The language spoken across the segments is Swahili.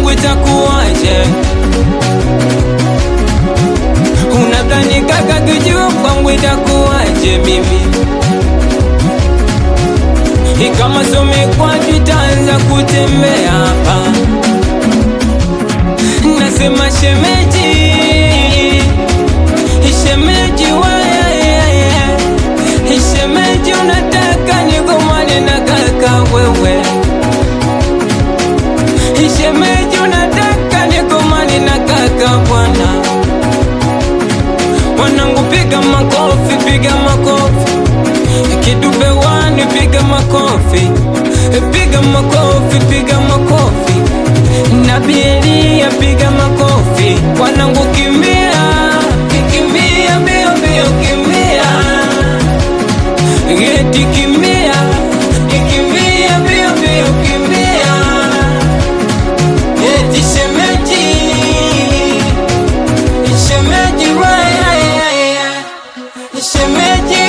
kwangu itakuwaje? Unadhani kaka kijua kwangu itakuwaje mimi? Ikama some kwaju itaanza kutembea hapa, nasema shemeji, shemeji wewe, shemeji unataka nigomane na kaka wewe, shemeji unataka nigomane na kaka bwana Wanangu piga makofi, piga makofi, kidube wani piga makofi, piga makofi, piga makofi, Nabielia piga makofi, wanangu kimbia, kimbia mbio mbio, kimbia geti, kimbia, kimbia mbio mbio, kimbia geti, shemeji Shemeji wewe, shemeji,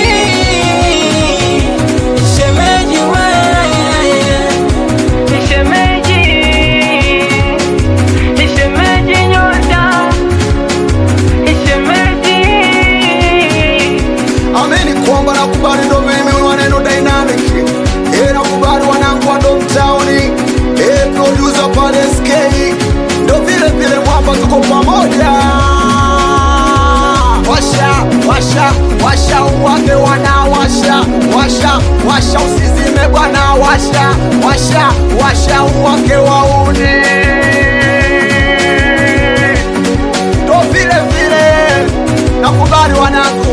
shemeji wewe, shemeji, shemeji nyota, shemeji. Ameni kwamba nakubali ndo mimi waneno dynamic Eh, nakubali wanangu wa Domtowni Eh, producer pale SK ndo vile vile mwamba tuko pamoja washa washa washa uwake wana washa washa washa usizime bwana washa washa washa uwake wauni ndo vile vile nakubali wanangu